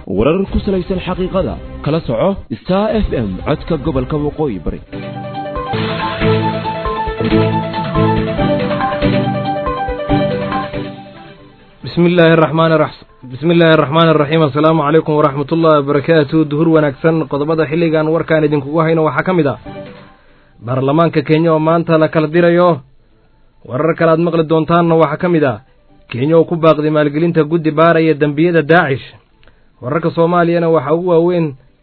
warar ku salaysan xaqiiqada kala soco star f m codka gobolka waqooyi bari bismi illaahi araxmaan bismi illaahi araxmaan araxiim assalaamu calaykum waraxmat ullahi wabarakaatu duhur wanaagsan qodobada xilligan warkaan idinkugu hayno waxaa ka mid ah baarlamaanka kenya oo maanta la kala dirayo warar kale aad maqli doontaanna waxaa ka mid ah kenya oo ku baaqday maalgelinta guddi baaraya dembiyada daacish wararka soomaaliyana waxaa ugu waaweyn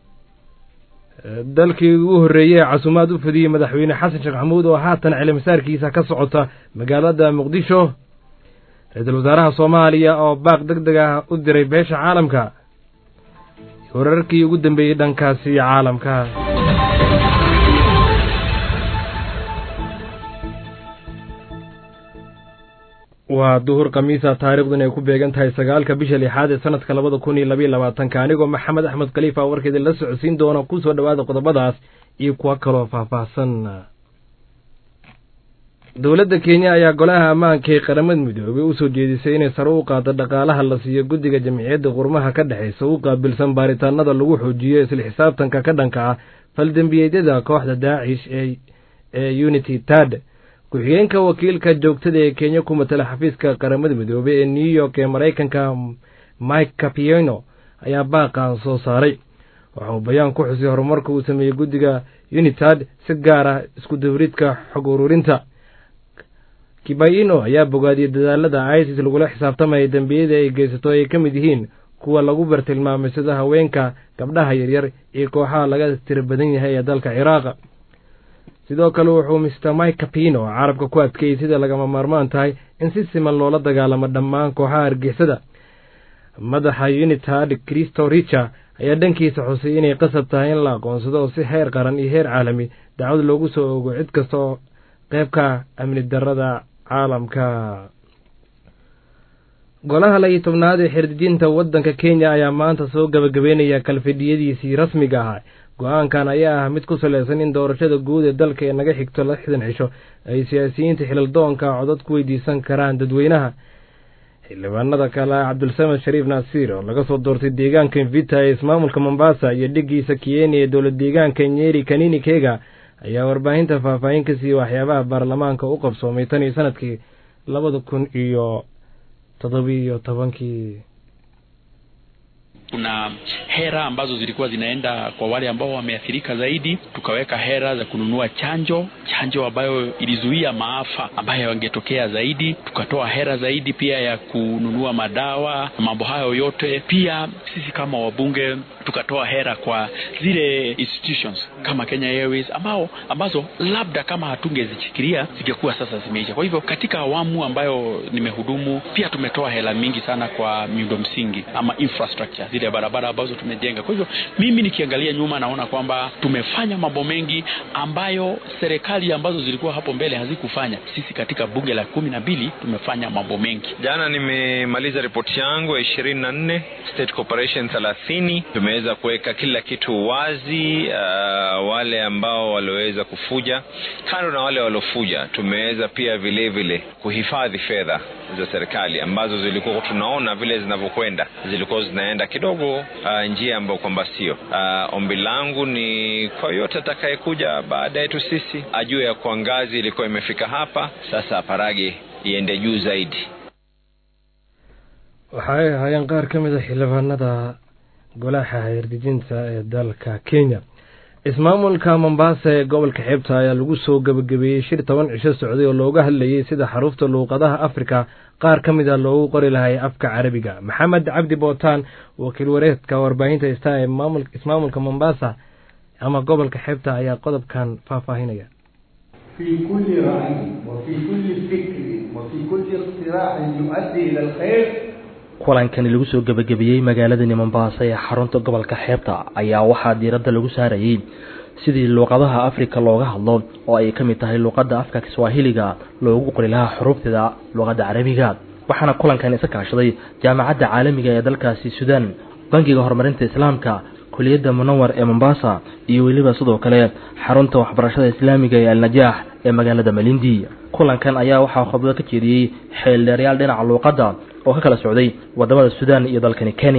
dalkii ugu horreeyey ee casuumaad u fidiyey madaxweyne xasan sheekh maxamuud oo haatan cilimasaarkiisa ka socota magaalada muqdisho ra-iisul wasaaraha soomaaliya oo baaq deg deg ah u diray beesha caalamka wararkii ugu dambeeyey dhankaasi caalamka waa duhur khamiisa taariikhdun ay ku beegan tahay sagaalka bisha lixaad ee sanadka labada kun iyo labayo labaatanka anigoo maxamed axmed khaliifa warkeeda la socodsiin doona ku soo dhowaada qodobadaas iyo kuwa kaloo faahfaahsan dowladda kenya ayaa golaha ammaanka ee qaramada midoobey u soo jeedisay inay sare u qaado dhaqaalaha la siiyo guddiga jamciyadda qurmaha ka dhexaysa u qaabilsan baaritaanada lagu xoojiyo isla xisaabtanka ka dhanka ah faldembiyeedyada kooxda daacish ee unity tad ku-xigeenka wakiilka joogtada ee kenya ku matala xafiiska qaramada midoobey ee new york ee maraykanka mike capieno ayaa baaqan soo saaray waxa uu bayaan ku xusay horumarka uu sameeyey guddiga unitad si gaar ah isku dawridka xog ururinta kibaino ayaa bogaadiyey dadaalada isis lagula xisaabtamaya dembiyada ay geysato ay ka mid yihiin kuwa lagu bartilmaamay sida haweenka gabdhaha yaryar iyo kooxaha laga tira badan yahay ee dalka ciraaq sidoo kale wuxuu mister mike capino carabka ku adkeeyey sida lagama maarmaan tahay in si siman loola dagaalamo dhammaan kooxaha argixisada madaxa unitad christo richer ayaa dhankiisa xusay inay qasab tahay in la aqoonsado oo si heer qaran iyo heer caalami dacwad loogu soo ogo cid kasta oo qeybka amni darada caalamka golaha layo tobnaad ee xerdijinta waddanka kenya ayaa maanta soo gabagabeynaya kalfidhiyadiisii rasmiga ahaa go-aankan ayaa ah mid ku salaysan in doorashada guud ee dalka ee naga xigto lixdan cisho ay siyaasiyiinta xilildoonka codod ku weydiisan karaan dadweynaha xildhibaanada kale cabdulsamed shariif naasiir oo laga soo doortay deegaanka mvita ee ismaamulka mombasa iyo dhigiisa kiyeni ee dowlad deegaanka nyeri kanini kega ayaa warbaahinta faahfaahin ka siiyey waxyaabaha baarlamaanka u qabsoomay tan iyo sanadkii labada kun iyo toddobiiyo tobankii kuna hera ambazo zilikuwa zinaenda kwa wale ambao wameathirika zaidi, tukaweka hera za kununua chanjo, chanjo ambayo ilizuia maafa ambayo yangetokea zaidi. Tukatoa hera zaidi pia ya kununua madawa, mambo hayo yote. Pia sisi kama wabunge tukatoa hera kwa zile institutions kama Kenya Airways ambao ambazo labda kama hatungezifikiria zingekuwa sasa zimeisha. Kwa hivyo katika awamu ambayo nimehudumu, pia tumetoa hela mingi sana kwa miundo msingi ama infrastructure zile barabara ambazo tumejenga. Kwa hivyo mimi nikiangalia nyuma, naona kwamba tumefanya mambo mengi ambayo serikali ambazo zilikuwa hapo mbele hazikufanya. Sisi katika bunge la kumi na mbili tumefanya mambo mengi. Jana nimemaliza ripoti yangu ya ishirini na nne state corporation thelathini. Tumeweza kuweka kila kitu wazi. Uh, wale ambao walioweza kufuja, kando na wale waliofuja, tumeweza pia vile vile kuhifadhi fedha za serikali ambazo zilikuwa tunaona vile zinavyokwenda zilikuwa zinaenda kidogo uh, njia ambayo kwamba sio. Uh, ombi langu ni kwa yote atakayekuja baada yetu sisi ajue ya kuwa ngazi ilikuwa imefika hapa, sasa parage iende juu zaidi. waxay ahaayeen qaar ka mid a xildhibaanada golaha xeerdejinta ee dalka kenya ismaamulka mombasa ee gobolka xeebta ayaa lagu soo gebagabeeyey shir toban cisho socday oo looga hadlayey sida xaruufta luuqadaha afrika qaar ka mid a loogu qori lahay afka carabiga maxamed cabdi bootaan wakiil wareedka warbaahinta ista ee ismaamulka mombasa ama gobolka xeebta ayaa qodobkan faahfaahinaya في كل رأي وفي كل فكر وفي كل اقتراح يؤدي إلى الخير kulankani lagu soo gebagabeeyey magaaladani mombasa ee xarunta gobolka xeebta ayaa waxaa diiradda lagu saarayey sidii luuqadaha afrika looga hadlo oo ay ka mid tahay luuqadda afka kiswaahiliga loogu qori lahaa xuruufteeda luuqadda carabiga waxaana kulankan isa kaashaday jaamacadda caalamiga ee dalkaasi suudaan bangiga horumarinta islaamka kuliyadda munawar ee mombasa iyo weliba sidoo kale xarunta waxbarashada islaamiga ee alnajaax ee magaalada malindi kulankan ayaa waxaa khudbado ka jeediyey xeeldheeryaal dhinaca luuqadda oo ka kala socday wadamada suudaan iyo dalkani kenya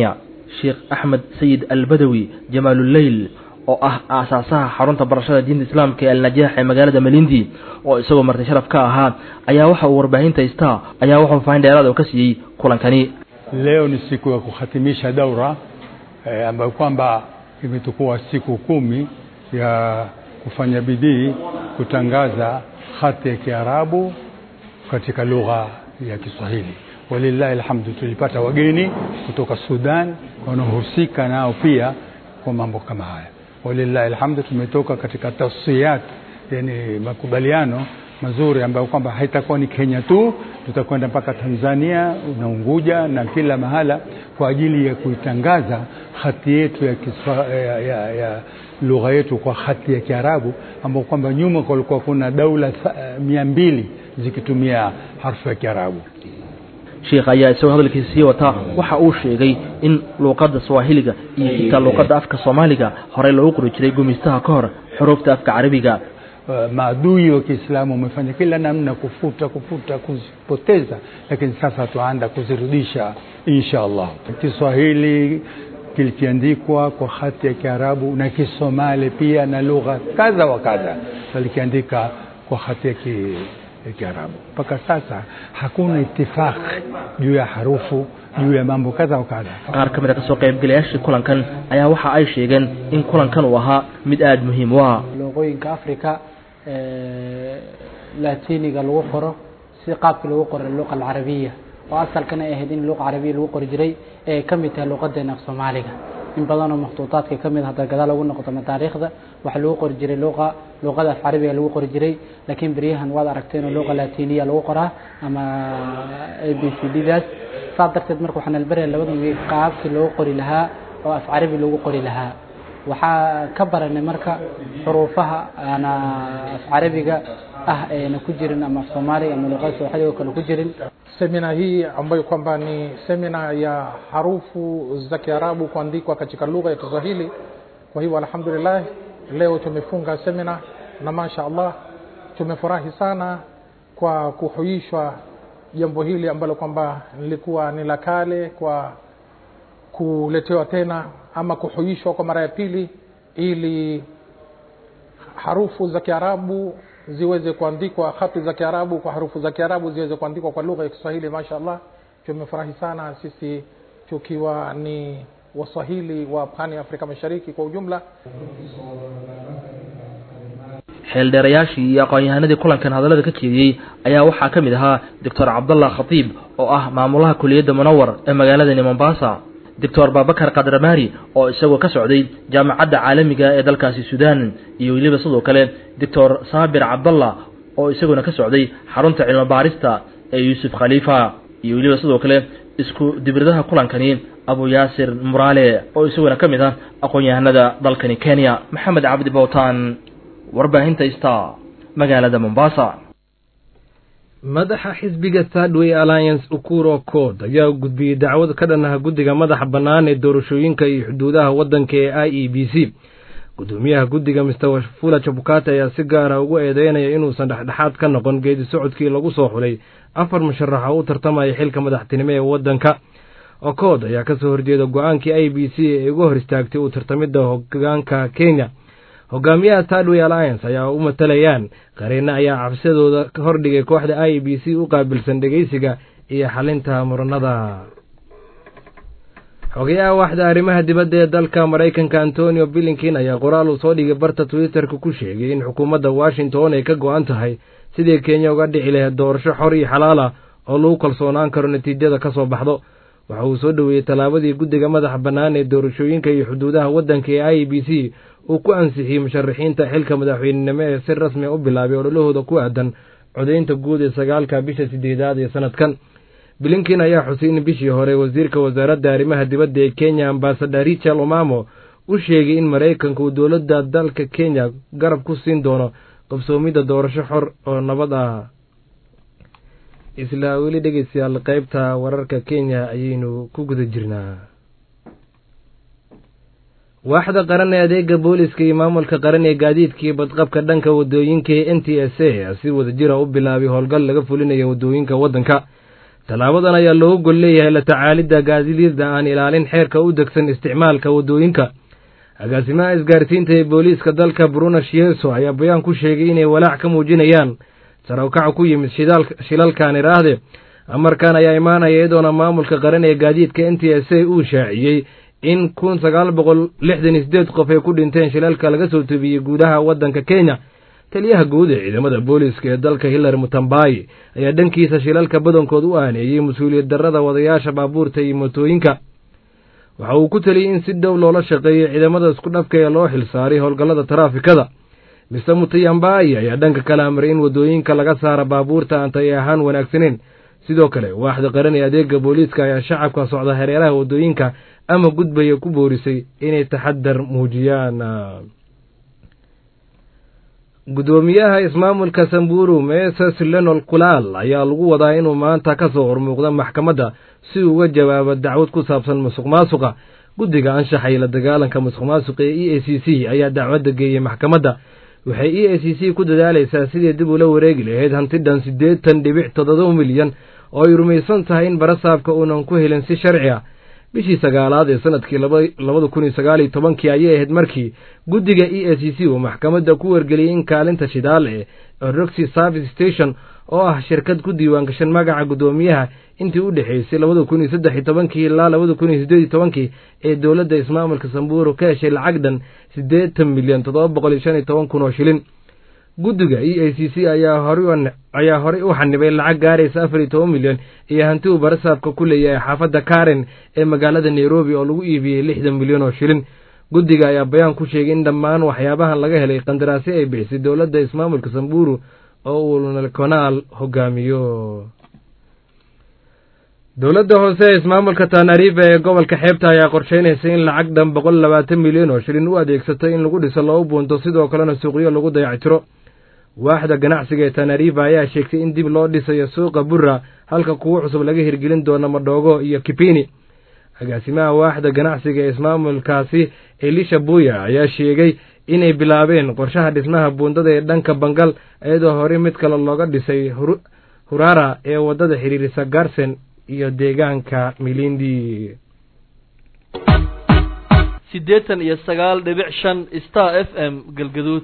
sheekh axmed sayid albadawi jamaaluleyl oo ah aasaasaha xarunta barashada diinta islaamka ee alnajaax ee magaalada malindi oo isagoo marti sharaf ka ahaa ayaa waxa uu warbaahinta star ayaa wuxuu fahin dheeraad oo ka siiyey kulankani leo ni siku ya kuhatimisha daura eh, ambayo kwamba imetukua siku kumi ya kufanya bidii kutangaza hati ya Kiarabu katika lugha ya Kiswahili. Walillahi alhamdu, tulipata wageni kutoka Sudan wanaohusika nao pia kwa mambo kama haya. Walillahi alhamdu, tumetoka katika tawsiyat, yani makubaliano mazuri ambayo kwamba haitakuwa ni Kenya tu, tutakwenda mpaka Tanzania na Unguja na kila mahala kwa ajili ya kuitangaza hati yetu ya, kiswa, ya, ya, ya lugha yetu kwa hati ya Kiarabu ambao kwamba nyuma kulikuwa kuna daula mia mbili zikitumia harfu ya Kiarabu. sheekh ayaa isagoo hadalkiisa sii wataa waxa uu sheegay in luuqadda swahiliga iyo xitaa luuqadda afka soomaaliga horey loogu qori jiray gumaystaha ka hor xuruufta afka carabiga Uh, maadui wa Kiislamu wamefanya kila namna kufuta kufuta kuzipoteza, lakini sasa tuanda kuzirudisha insha Allah. Kiswahili kilikiandikwa kwa hati ya Kiarabu na Kisomali pia na lugha kadha wa kadha walikiandika kwa hati ya ki, ya Kiarabu. Mpaka sasa hakuna itifaq juu ya harufu juu ya mambo kadha wa kadha. qaar ka mid a kasoo qaybgalayaashii kulankan ayaa waxa ay sheegeen in kulankan uu ahaa mid aada muhiim u ah luuqooyinka africa latiniga lagu qoro si qaabkii lagu qoray luqa alcarabiya oo asalkana ay ahayd in luqa carabiya lagu qori jiray ee ka mid tahay luuqadeena af soomaaliga in badan oo makhtuutaadka ka mid hadda gadaal lagu noqdo ama taariikhda waxaa lagu qori jiray luqa luqada af carabiga lagu qori jiray laakiin beryahan waad aragteen oo luqa latiniya lagu qoraa ama a b c d daas saas darteed marka waxaan albaraya labada wiil qaabkii loogu qori lahaa oo af carabi lagu qori lahaa waxaa ka baranay marka xuruufaha ana af carabiga ah eena ku jirin ama af soomaaliga ama luqada sooxiliga kale ku jirin semina hii ambayo kwamba ni semina ya harufu za Kiarabu kuandikwa katika lugha ya Kiswahili. Kwa hivyo alhamdulillah, leo tumefunga semina na masha Allah tumefurahi sana kwa kuhuishwa jambo hili ambalo kwamba lilikuwa ni la kale, kwa kuletewa tena ama kuhuishwa kwa mara ya pili, ili harufu za Kiarabu ziweze kuandikwa, hati za Kiarabu kwa harufu za Kiarabu ziweze kuandikwa kwa lugha ya Kiswahili. Mashaallah, tumefurahi sana sisi tukiwa ni Waswahili wa pwani Afrika Mashariki kwa ujumla. xeeldheerayaashii iyo aqoon-yahanadii kulankan hadallada ka jeediyey ayaa waxaa ka mid ahaa doctor cabdallah khatiib oo ah maamulaha kuliyadda munawar ee magaaladani mombasa doctor babakar kadramaari oo isagoo ka socday jaamacadda caalamiga ee dalkaasi suudaan iyo weliba sidoo kale doctor saabir cabdallah oo isaguna ka socday xarunta cilmi baarista ee yuusuf khaliifa iyo weliba sidoo kale isku dibridaha kulankani abu yaasir muraale oo isaguna ka mid ah aqoon-yahanada dalkani kenya maxamed cabdi bowtaan warbaahinta star magaalada mombasa madaxa xisbiga thirdway alliance ukuro cod ayaa gudbiyey dacwad ka dhan ah guddiga madaxa bannaan ee doorashooyinka iyo xuduudaha waddanka ee i e b c guddoomiyaha guddiga mister wafula jabukate ayaa si gaara ugu eedeynaya inuusan dhexdhexaad ka noqon geedi socodkii lagu soo xulay afar musharax oo u tartamaya xilka madaxtinimo ee waddanka okood ayaa ka soo horjeeda go-aankii i b c ee uga hor istaagtay uu tartamidda hogaanka kenya hogaamiyaha thirdway alliance ayaa u matalayaan qareenne ayaa cabsidooda ka hordhigay kooxda i b c u qaabilsan dhegeysiga iyo xalinta muranada xogayaha waaxda arrimaha dibadda ee dalka maraykanka antonio billingkin ayaa qoraal uu soo dhigay barta twitterka ku sheegay in xukuumadda washington ay ka go-an tahay sidii kenya uga dhici lahayd doorasho xor iyo xalaal ah oo lagu kalsoonaan karo natiijada ka soo baxdo waxa uu soo dhoweeyey tallaabadii guddiga madaxa bannaan ee doorashooyinka iyo xuduudaha waddanka ee i b c uu ku ansixiyey musharaxiinta xilka madaxweynenimo ee si rasmi u bilaabay ololahooda ku aadan codaynta guud ee sagaalka bisha sideedaad ee sanadkan bilinkin ayaa xusay in bishii hore wasiirka wasaaradda arrimaha dibadda ee kenya ambasador richard omamo u sheegay in maraykanka uu dowladda dalka kenya garab ku siin doono qabsoomidda doorasho xor oo nabad ah isla weli dhegeystayaal qaybta wararka kenya ayaynu ku guda jirnaa waaxda qaran ee adeega booliska iyo maamulka qaran ee gaadiidkii badqabka dhanka wadooyinka ee n t s a si wadajira u bilaabay howlgal laga fulinayo wadooyinka waddanka tallaabadan ayaa looga gol leeyahay la tacaalidda gaadiidda aan ilaalin xeerka u degsan isticmaalka waddooyinka agaasimaha isgaarsiinta ee booliiska dalka bruno shieso ayaa bayaan ku sheegay inay walaac ka muujinayaan sarawkaca ku yimid shilalkan iraahde amarkan ayaa imaanaya iyadoona maamulka qaran ee gaadiidka n t s a uu shaaciyey in kun sagaal boqol lixdan iyo sideed qof ay ku dhinteen shilalka laga soo tubiyey guudaha waddanka kenya taliyaha guud ee ciidamada booliiska ee dalka hillary mutambayi ayaa dhankiisa shilalka badankood u aaneeyey mas-uuliyad darrada wadayaasha baabuurta iyo mootooyinka waxa uu ku teliyey in si dhow loola shaqeeyo ciidamada isku dhafka ee loo xilsaaray howlgallada taraafikada mister mutayambayi ayaa dhanka kale amray in waddooyinka laga saara baabuurta aan tay ahaan wanaagsaneyn sidoo kale waaxda qaran ee adeega booliiska ayaa shacabka socda hareeraha waddooyinka ama gudbaya ku boorisay inay taxadar muujiyaan guddoomiyaha ismaamulka samburu meses lenol kulaal ayaa lagu wadaa inuu maanta ka soo hormuuqdo maxkamadda si uu uga jawaabo dacwad ku saabsan musuq maasuqa guddiga anshaxa iyo la dagaalanka musuq maasuqa ee e a c c ayaa dacwadda geeyey maxkamadda waxay e a c c ku dadaalaysaa sidii dib ula wareegi lahayd hantidhan siddeetan dhibic toddoba milyan oo ay rumaysan tahay in barasaabka uunan ku helin si sharci ah bishii sagaalaad ee sanadkii labada kun iyo sagaal iyo tobankii ayay ahayd markii guddiga e a c c uu maxkamadda ku wargeliyey in kaalinta shidaal ee roxy service station oo ah shirkad ku diiwaangashan magaca guddoomiyaha intii u dhexaysay labada kun iyo saddex iyo tobankii ilaa labada kun iyo siddeed iyo tobankii ee dowladda ismaamulka samburu ka heshay lacag dhan siddeetan milyan toddoba boqol iyo shan iyo toban kun oo shilin guddiga e a c c ayaa horayaa horey u xanibay lacag gaaraysa afar iyo toban milyan iyo hanti uu barasaabka ku leeyahay xaafadda karen ee magaalada nairobi oo lagu iibiyey lixdan milyan oo shilin guddiga ayaa bayaan ku sheegay in dhammaan waxyaabahan laga helay qandaraasyo ay bixisay dowladda ismaamulka samburu oo uu nalkonaal hogaamiyo dowladda hoose ee ismaamulka tanariifa ee gobolka xeebta ayaa qorsheynaysa in lacag dhan boqol labaatan milyan oo shilin u adeegsato in lagu dhiso laba buunto sidoo kalena suuqyo lagu dayactiro waaxda ganacsiga ee tanariifa ayaa sheegtay in dib loo dhisayo suuqa burra halka kuwo cusub laga hirgelin doono madhoogo iyo kipini agaasimaha waaxda ganacsiga ee ismaamulkaasi elisha buya ayaa sheegay inay bilaabeen qorshaha dhismaha buundada ee dhanka bangal iyadoo horey mid kale looga dhisay hurara ee waddada xiriirisa garsen iyo deegaanka milindi siddeetan iyo sagaal dhibic shan star f m galgaduud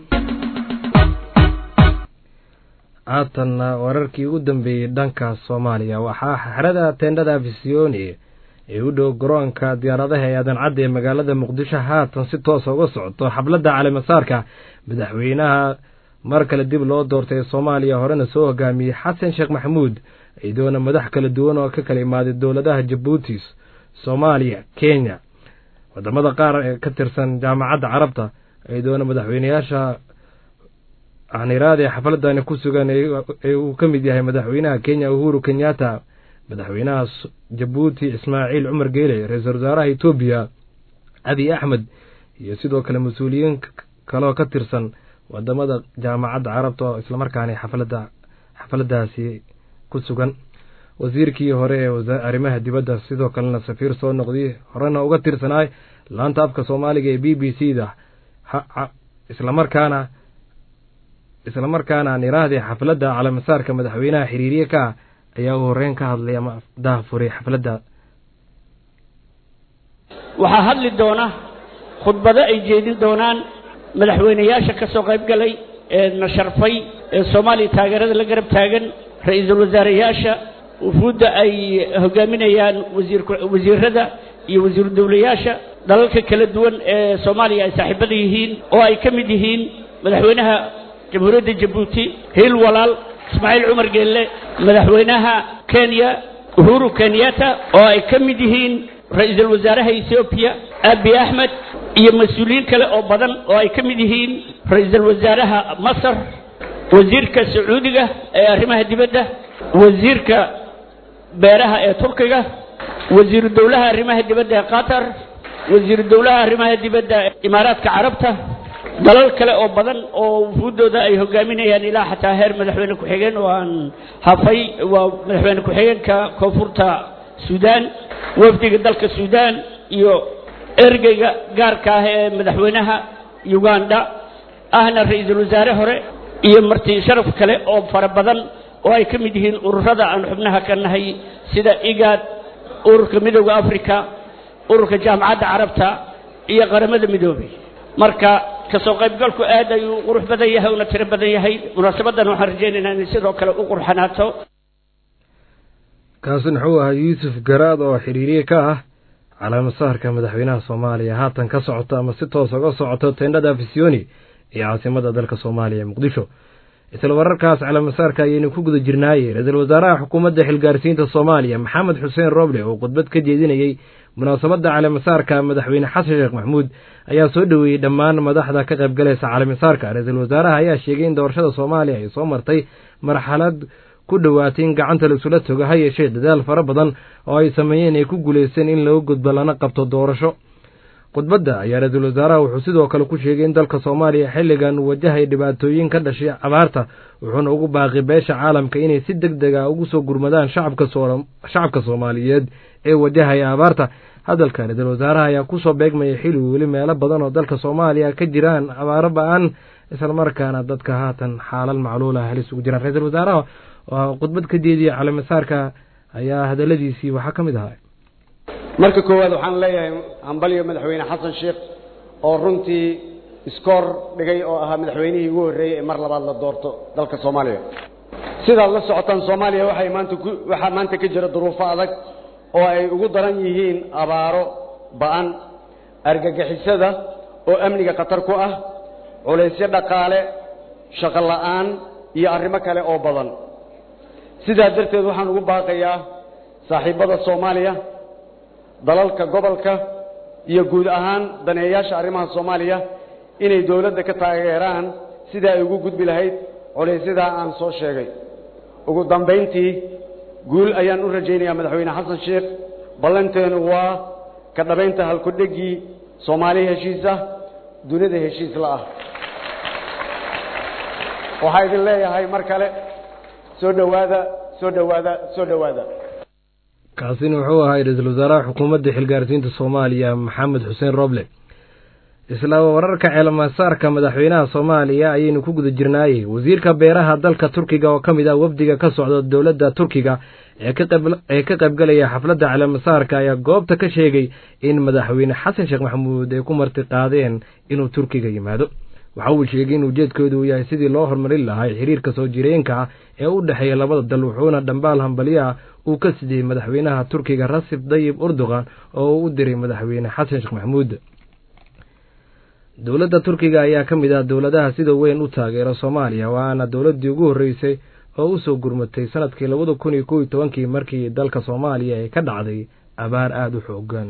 haatanna wararkii ugu dambeeyey dhanka soomaaliya waxaa xerada teendhada afisiyoni ee u dhow garoonka diyaaradaha ee aadan cadda ee magaalada muqdisho haatan si toosa uga socoto xabladda calimasaarka madaxweynaha mar kale dib loo doortay ee soomaaliya horena soo hogaamiyey xasan sheekh maxamuud iyadoona madax kala duwan oo ka kala imaaday dowladaha jabuuti soomaaliya kenya wadamada qaar ee ka tirsan jaamacadda carabta iyadoona madaxweyneyaasha aniraada ee xafladani ku sugan ee uu ka mid yahay madaxweynaha kenya uhuru kenyatta madaxweynaha jabuuti ismaaciil cumar geele ra-iisul wasaaraha etoobiya abiy axmed iyo sidoo kale mas-uuliyiin kaloo ka tirsan wadamada jaamacadda carabta oo islamarkaani xaflada xafladaasi ku sugan wasiirkii hore ee arrimaha dibadda sidoo kalena safiir soo noqday horena uga tirsanaay laanta afka soomaaliga ee b b c da islamarkaana islamarkaana aan iraahday xafladda calamasaarka madaxweynaha xiriiriye ka ah ayaa uu horeyn ka hadlay ama daha furay xafladda waxaa hadli doona khudbado ay jeedin doonaan madaxweyneyaasha ka soo qayb galay ee na sharfay ee soomaaliya taageerada la garab taagan ra-iisul wasaareyaasha wufuudda ay hogaaminayaan wasiirada iyo wasiiru dowlayaasha dalalka kala duwan ee soomaaliya ay saaxiibada yihiin oo ay ka mid yihiin madaxweynaha jamhuuriyadda jabuuti hiil walaal ismaaciil cumar geelle madaxweynaha kenya uhuru kenyatta oo ay ka mid yihiin ra-iisul wasaaraha ethoobiya abi axmed iyo mas-uuliyiin kale oo badan oo ay ka mid yihiin ra-iisul wasaaraha masar wasiirka sacuudiga ee arrimaha dibadda wasiirka beeraha ee turkiga wasiiru dowlaha arrimaha dibadda ee qatar wasiiru dowlaha arrimaha dibadda ee imaaraadka carabta dalal kale oo badan oo wufuuddooda ay hogaaminayaan ilaa xataa heer madaxweyne ku-xigeen oo aan hafay waa madaxweyne ku-xigeenka koonfurta suudaan wafdiga dalka suudaan iyo ergeyga gaarka ah ee madaxweynaha uganda ahna ra-iisul wasaare hore iyo marti sharaf kale oo fara badan oo ay ka mid yihiin ururada aan xubnaha ka nahay sida igaad ururka midowda africa ururka jaamacadda carabta iyo qaramada midoobay marka kasoo qaybgalku aad ayuu qurux badan yahay una tiro badan yahay munaasabadan waxaan rajaynaynaa inay sidoo kale u qurxanaato kaasi wuxuu ahaa yuusuf garaad oo xiriiriye ka ah calaamasaarka madaxweynaha soomaaliya haatan ka socoto ama si toos uga socoto teendhada afisiyoni iyo caasimada dalka soomaaliya muqdisho isla wararkaas calaamasaarka ayaynu ku guda jirnaaye ra-iisul wasaaraha xukuumadda xilgaarsiinta soomaaliya maxamed xuseen roble oo khudbad ka jeedinayey munaasabadda calaamasaarka madaxweyne xasan sheekh maxamuud ayaa soo dhoweeyey dhammaan madaxda ka qaybgalaysa calaamasaarka ra-iisul wasaaraha ayaa sheegay in doorashada soomaaliya ay soo martay marxalad ku dhowaatay in gacanta laisula togo ha yeeshee dadaal fara badan oo ay sameeyeen ay ku guulaysteen in laga gudbo lana qabto doorasho khudbadda ayaa ra-iisul wasaaraha wuxuu sidoo kale ku sheegay in dalka soomaaliya xilligan wajahay dhibaatooyin ka dhashay abaarta wuxuuna ugu baaqi beesha caalamka inay si deg deg a ugu soo gurmadaan shacabka soomaaliyeed ee wajahaya abaarta hadalka ra-iisul wasaaraha ayaa kusoo beegmaya xili weli meelo badan oo dalka soomaaliya ka jiraan abaaro ba-an islamarkaana dadka haatan xaalal macluula halis ugu jiraan ra-iisul wasaaraha oo khudbad ka jeediya calaamasaarka ayaa hadaladiisii waxaa ka mid ahaa marka koowaad waxaan leeyahay hambalyo madaxweyne xasan sheekh oo runtii iskoor dhigay oo ahaa madaxweynihii ugu horreeyey ee mar labaad la doorto dalka soomaaliya sidaad la socotaan soomaaliya waxay maanta ku waxaa maanta ka jira duruufo adag oo ay ugu daran yihiin abaaro ba'an argagixisada oo amniga khatar ku ah culaysyo dhaqaale shaqo la'aan iyo arrimo kale oo badan sidaa darteed waxaan ugu baaqayaa saaxiibbada soomaaliya dalalka gobolka iyo guud ahaan daneeyaasha arrimaha soomaaliya inay dowladda ka taageeraan sidai ay ugu gudbi lahayd culaysyada aan soo sheegay ugu dambayntii guul ayaan u rajaynayaa madaxweyne xasan sheekh ballanteenu waa ka dhabaynta halkudhegii soomaali heshiis ah dunida heshiis la ah waxaa idin leeyahay mar kale soo dhowaada soo dhowaada soo dhowaada kaasina wuxuu ahaa ra-iisul wasaaraha xukuumadda xilgaarsiinta soomaaliya maxamed xuseen roble isla wararka ceelmasaarka madaxweynaha soomaaliya ayaynu ku guda jirnaayey wasiirka beeraha dalka turkiga oo ka mid ah wafdiga ka socda dowladda turkiga ee ka qaybgalaya xafladda ceelmasaarka ayaa goobta ka sheegay in madaxweyne xasan sheekh maxamuud ay ku marti qaadeen inuu turkiga yimaado waxa uu sheegay in ujeedkoodu uu yahay sidii loo horumarin lahaa xiriirka soo jireenka ah ee u dhexeeya labada dal wuxuuna dhambaal hambalyaha uu ka sidiyey madaxweynaha turkiga rasib dayib urdugan oo uu u diray madaxweyne xasan sheekh maxamuud dowladda turkiga ayaa ka mid ah dowladaha sida weyn u taageera soomaaliya waana dowladdii ugu horreysay oo u soo gurmatay sanadkii labada kun iyo kow iyo tobankii markii dalka soomaaliya ay ka dhacday abaar aada u xoogan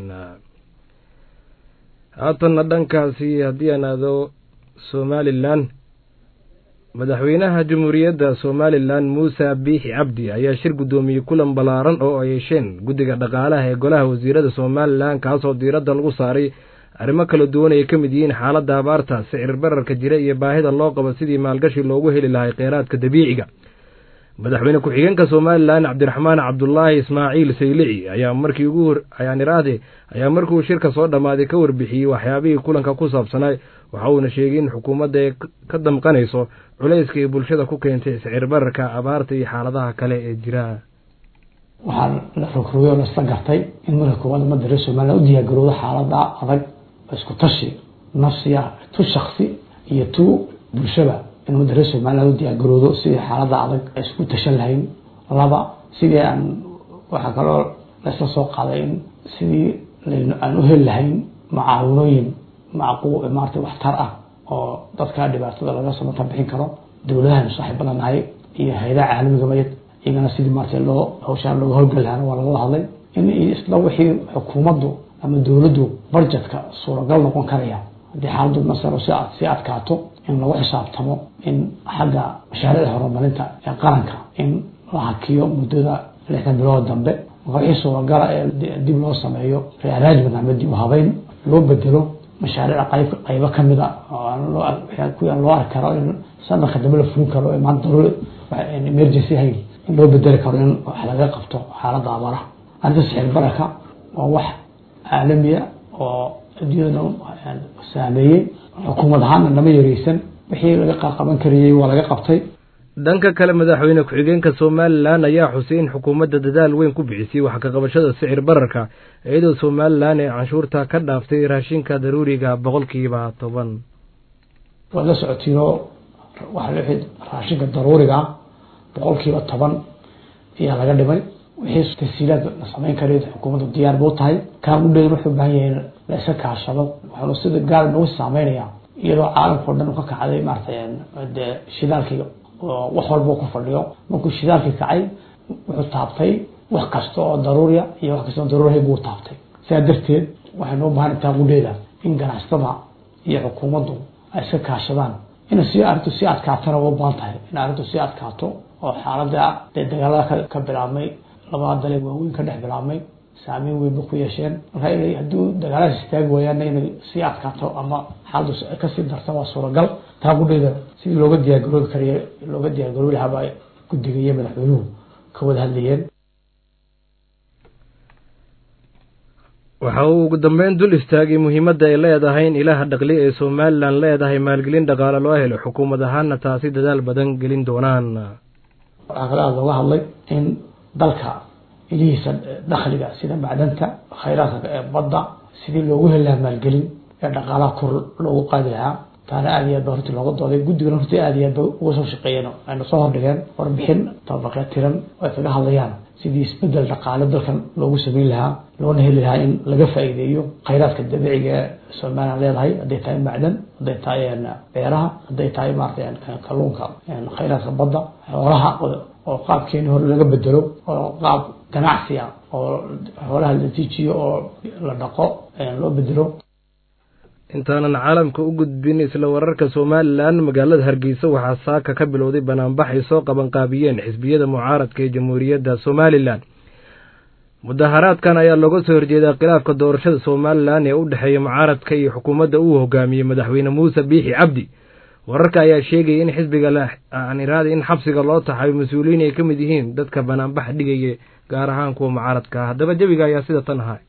haatanna dhankaasi haddii aan aado somalilan madaxweynaha jamhuuriyadda somalilan muuse biixi cabdi ayaa shir guddoomiyey kulan ballaaran oo ay yeesheen guddiga dhaqaalaha ee golaha wasiirada somalilan kaasoo diiradda lagu saaray arrimo kala duwan ay ka mid yihiin xaaladda abaarta sicir bararka jira iyo baahida loo qabo sidii maalgashi loogu heli lahay kheyraadka dabiiciga madaxweyne ku-xigeenka somalilan cabdiraxmaan cabdulaahi ismaaciil saylici ayaa markii ugu ayaan iraahde ayaa markiuu shirka soo dhammaaday ka warbixiyey waxyaabihii kulanka ku saabsanay waxa uuna sheegay in xukuumadda ay ka damqanayso culayska ay bulshada ku keentay sicir bararka abaarta iyo xaaladaha kale ee jira waxaa la rogrogay oo laisla gartay in marka koowaad ummadda reer somalilan u diyaargarowdo xaalada adag isku tashi nafsiya tu shaksi iyo tu bulshaba in ummadda reer somalilan u diyaargarowdo sidii xaalada adag ay isku tashan lahayn laba sidii aan waxaa kaloo laisla soo qaaday in sidii aan u heli lahayn macaawinooyin macqu maarata waxtar ah oo dadka dhibaatada laga samatan bixin karo dowladahan saaxiibada nahay iyo hay-adaha caalamiga mayad iyagana sidii maarata loo hawshaan looga howlgeli lahaana waa laga hadlay in isla wixii xukuumaddu ama dowladdu budgetka suuragal noqon karaya haddii xaaladdu masalo si sii adkaato in lagu xisaabtamo in xagga mashaariicda horumarinta ee qaranka in la hakiyo muddada lixdan bilood dambe wixii suuragala ee dib loo sameeyo rearrangement ama dib u habeyn loo bedelo mashaariic qayb qaybo ka mid a kuwii loo arki karo in sanadka dambe la fulin karo maanta daruuri emergency hayn in loo bedeli karo in wax laga qabto xaaladda abaaraha arrinta sixir baraka waa wax caalamiya oo adduunyada saameeyey xukuumad ahaana lama yareysan wixii laga qaban karayey waa laga qabtay dhanka kale madaxweyne ku-xigeenka somalilan ayaa xusay in xukuumadda dadaal weyn ku bixisay wax ka qabashada sicir bararka iyadoo somalilan ee canshuurta ka dhaaftay raashinka daruuriga boqolkiiba toban waad la socotiinoo waxaa lixid raashinka daruuriga boqolkiiba toban ayaa laga dhimay wixii tasiilaad la samayn kara xukuumaddu diyaar buu tahay kaan u dheyn wuxuu baahan yahay in la iska kaashado waxaanu sida gaar nagu saameynayaa iyadoo caalamka o dhan u ka kacday maaratay dee shidaalkii oo wax walba ku fadhiyo markuu shidaalkii kacay wuxuu taabtay wax kasta oo daruuriya iyo wax kasta oo daruurihay buu taabtay sidaa darteed waxaynu u bahan intaa qudheeda in ganacsatada iyo xukuumaddu ay iska kaashadaan in si arrintu sii adkaatana waa u baahan tahay in arrintu sii adkaato oo xaaladda dee dagaalada ka bilaabmay labada dale waaweyn ka dhex bilaabmay saameyn weynba ku yeesheen marka inay hadduu dagaaladaas istaagi waayaanna inay sii adkaato ama xaaladdu kasii darta waa suuragal taa qudheeda sidii looga diyaargaroobi karayo looga diyaargaroobi lahaaba guddiga iyo madaxweynuhu ka wada hadlayeen waxa uu ugu dambeyn dul istaagay muhiimadda ay leedahay in ilaha dhaqli ee somalilan leedahay maalgelin dhaqaale loo helo xukuumad ahaana taasi dadaal badan gelin doonaan waxaa kale aada looga hadlay in dalka ilihiisa dakhliga sida macdanta khayraadka ee badda sidii loogu heli lahaa maalgelin ee dhaqaalaha kor loogu qaadi lahaa taana aada iyo aad ba runtii looga dooday guddigana runtii aada iyo aad ba uga soo shaqeeyeen ayna soo hordhigeen warbixin tabaqee tiran oo ay kaga hadlayaan sidii isbedel dhaqaale dalkan loogu sameyn lahaa loona heli lahaa in laga faa'iideeyo khayraadka dabiiciga ee somalilan leedahay hadday tahay macdan hadday tahay beeraha hadday tahay maarata kalluunka khayraadka badda xoolaha oo qaabkeeni hore laga bedelo oo qaab ganacsi ah oo xoolaha la tiijiyo oo la dhaqo loo bedelo intaanan caalamka u gudbin isla wararka somalilan magaalada hargeysa waxaa saaka ka bilowday banaanbax ay soo qabanqaabiyeen xisbiyada mucaaradka ee jamhuuriyadda somalilan mudaharaadkan ayaa looga soo horjeedaa khilaafka doorashada somalilan ee u dhexeeya mucaaradka iyo xukuumadda uu hogaamiyey madaxweyne muuse biixi cabdi wararka ayaa sheegaya in xisbiga aaniraada in xabsiga loo taxayo mas-uuliyiin ay ka mid yihiin dadka banaanbax dhigaya gaar ahaan kuwa mucaaradka ah haddaba jawiga ayaa sida tan ahay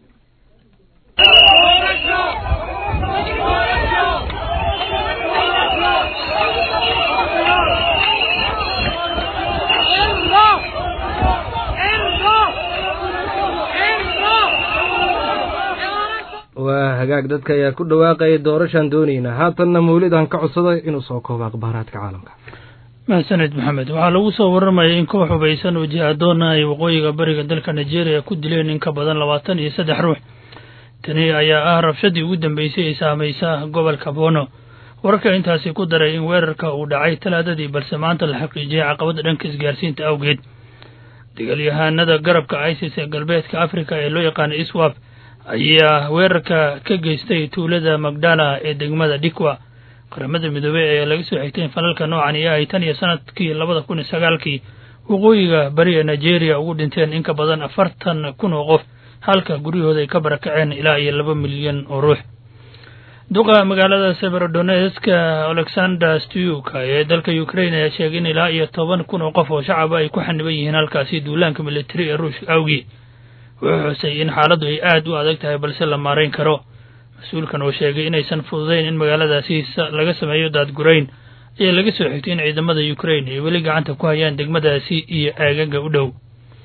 waa hagaag dadka ayaa ku dhawaaqaya doorashaan doonaynaa haatanna mawlid aan ka codsaday inuu soo koobo akhbaaraadka caalamka mahadsaned maxamed waxaa lagu soo warramayay in koox hubaysan oo jihadoona ay waqooyiga bariga dalka nigeria ku dileen in ka badan labaatan iyo saddex ruux tani ayaa ah rabshadii ugu dambeysay ee saamaysa gobolka bono wararka intaasi ku daray in weerarka uu dhacay talaadadii balse maanta la xaqiijiyay caqabada dhanka isgaarsiinta awgeed dagaalyahaanada garabka isis ee galbeedka afrika ee loo yaqaana iswap ayaa weerarka ka geystay tuulada magdala ee degmada dhikwa qaramada midoobey ayaa laga soo xigtay in falalka noocan iyo ay tan iyo sanadkii labada kun iyo sagaalkii waqooyiga bari ee nigeria ugu dhinteen in ka badan afartan kun oo qof halka guryahooda ay ka barakaceen ilaa iyo laba milyan oo ruux duqa magaalada severodonetska alexander stuka ee dalka ukraine ayaa sheegay in ilaa iyo toban kun oo qof oo shacaba ay ku xaniban yihiin halkaasi duulaanka militari ee ruushka awgii wuxuu xusay in xaaladdu ay aad u adag tahay balse la maarayn karo mas-uulkan oo sheegay inaysan fududayn in magaaladaasi laga sameeyo daadgurayn ayaa laga soo xigtay in ciidamada ukraine ay weli gacanta ku hayaan degmadaasi iyo aagaga u dhow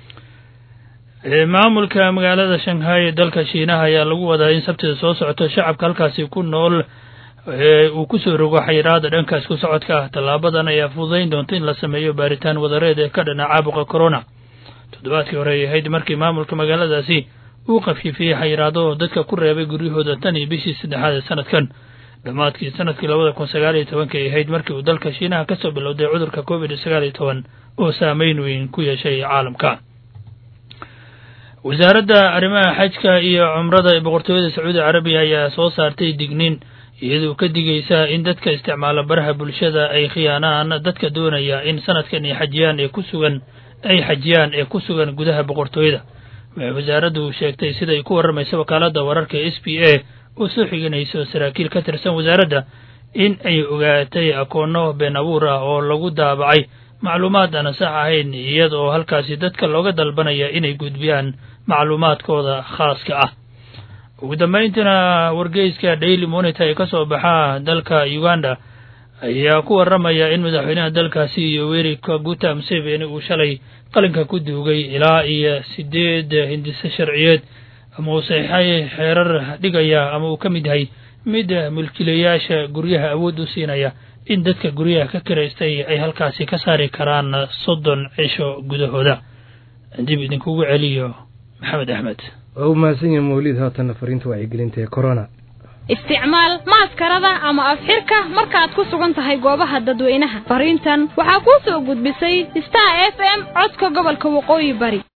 maamulka magaalada shanghai ee dalka shiinaha ayaa lagu wadaa in sabtida soo socoto shacabka halkaasi ku nool uu ku soo rogo xayiraada dhankaas ku socodka ah tallaabadan ayaa fududayn doonta in la sameeyo baaritaan wadareed ee ka dhana caabuqa corona toddobaadkii hore ay ahayd markii maamulka magaaladaasi uu khafiifiyey xayiraado oo dadka ku reebay guryahooda tan iyo bishii saddexaad ee sanadkan dhammaadkii sanadkii labada kun sagaal iyo tobanka ay ahayd markii uu dalka shiinaha ka soo bilowday cudurka covid sagaal iyo toban oo saameyn weyn ku yeeshay caalamka wasaaradda arrimaha xajka iyo cumrada ee boqortooyada sacuudi carabiya ayaa soo saartay digniin iyadoo ka digaysa in dadka isticmaala baraha bulshada ay khiyaanaan dadka doonaya in sanadkan ay xajiyaan ee ku sugan ay xajiyaan ee ku sugan gudaha boqortooyada waxay wasaaraddu sheegtay siday ku warramaysa wakaaladda wararka s b a oo soo xiganayso saraakiil ka tirsan wasaaradda in ay ogaatay akoonno been abuur ah oo lagu daabacay macluumaad aan sax ahayn iyada oo halkaasi dadka looga dalbanaya inay gudbiyaan macluumaadkooda khaaska ah ugu dambayntiina wargeyska daily monitor ee ka soo baxa dalka uganda ayaa ku waramaya in madaxweynaha dalkaasi yoweri kaguta museveni uu shalay qalinka ku duugay ilaa iyo sideed hindise sharciyeed ama uu saxiixay xeerar dhigaya ama uu ka mid yahay mid mulkiilayaasha guryaha awood u siinaya in dadka guryaha ka kiraystay ay halkaasi ka saari karaan soddon cisho gudahooda dib idinkugu celiyo maxamed axmed waa u mahadsan yahay mawlid haatanna fariinta wacyigelinta ee corona isticmaal maaskarada ama afxirka markaad ku sugan tahay goobaha dadweynaha fariintan waxaa kuu soo gudbisay star f m codka gobolka waqooyi bari